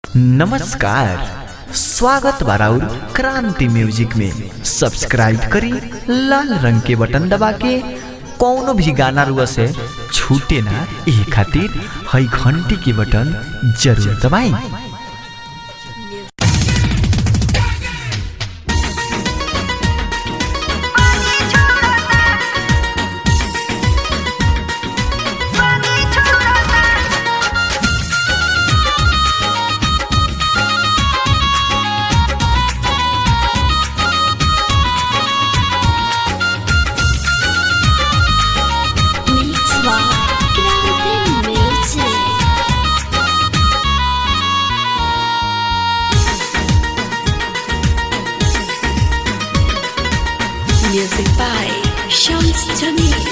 नमस्कार स्वागत बाराउर क्रांति म्यूजिक में सब्सक्राइब करी लाल रंग के बटन दबा के कौनो भी गाना रुआ से छूटे ना ये खातिर हई घंटी के बटन जरूर दबाई Mix by Grande Music. Music by Shams Jamil.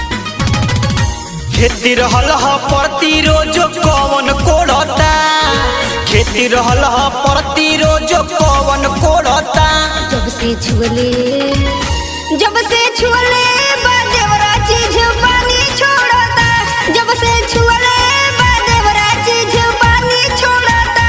खेती रहल ह प्रति रोज कवन कोड़ता खेती रहल ह प्रति रोज कवन कोड़ता जब से छुअले जब से छुअले बादेवरा चीज पानी छोड़ता जब से छुअले बादेवरा चीज पानी छोड़ता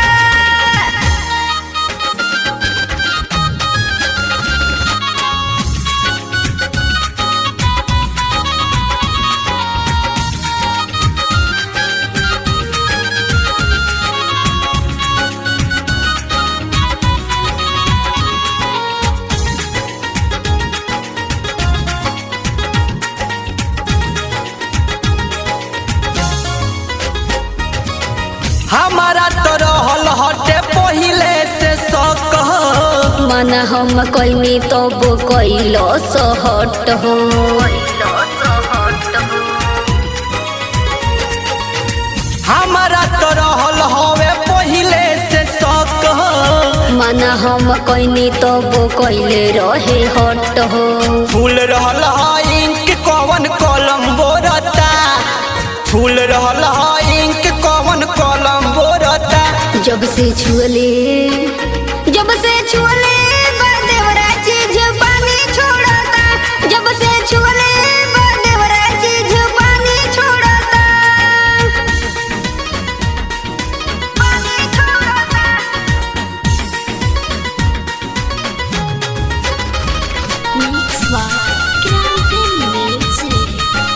हमारा तो रहल हटे पहिले से शौक ह। मन हम कैनी तब कैलो सहट हो हमारा तो रहल हवे पहिले से शौक ह। मन हम कैनी तब कैले रहे हट हो फूल रहल ह इंक कवन कलम बोरता फूल रहल ह इंक कवन कलम बोरता जब से छुअले जब से छुअले बादेवरा चीज पानी छोड़ता जब से छुअले बादेवरा चीज पानी छोड़ता पानी छोड़ता Mix by Grande Music.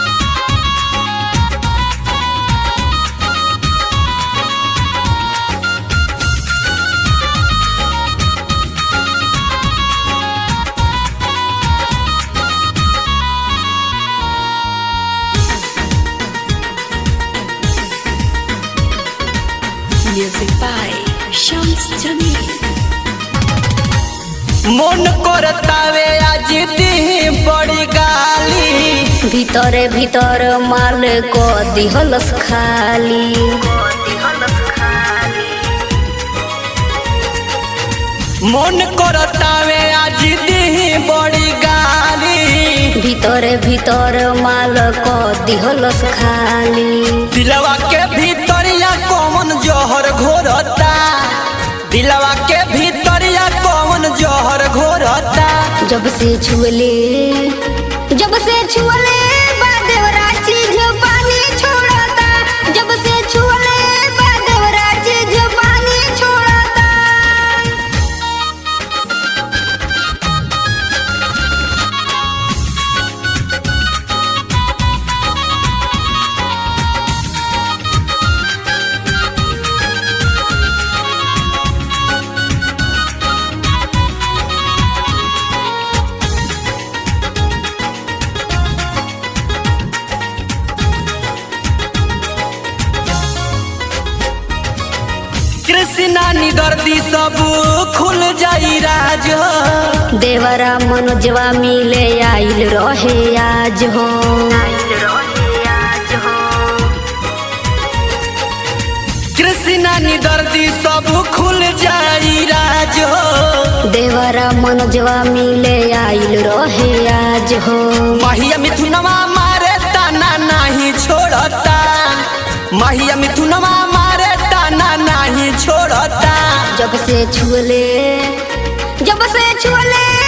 Music by Shams Jamil. मन करतावे आज दी बड़ी गाली ভিতরে ভিতর মাল ক দিহলস খালি मन करतावे आज दी बड़ी गाली ভিতরে ভিতর মাল ক দিহলস খালি दिलवा के भीतरिया कौन जहर घोरता दिलवा के भीतरिया कौन जहर घोरता जब से छुअले जब से छुअले बादेवरा चीज पानी छोड़ता जब से छुअले बादेवरा चीज पानी छोड़ता कृष्णा निदर्दी सब खुल जाई राज देवरा मनोजवा मिले आइल रहे आज हो कृष्णा निदर्दी सब खुल जाई राज देवरा मनोजवा मिले आइल रहे आज हो महिया मिथुनवा मारे ताना नहीं छोड़ता महिया मिथुनवा मारे ताना नहीं छोड़ता जब से छुअले जब से छुअले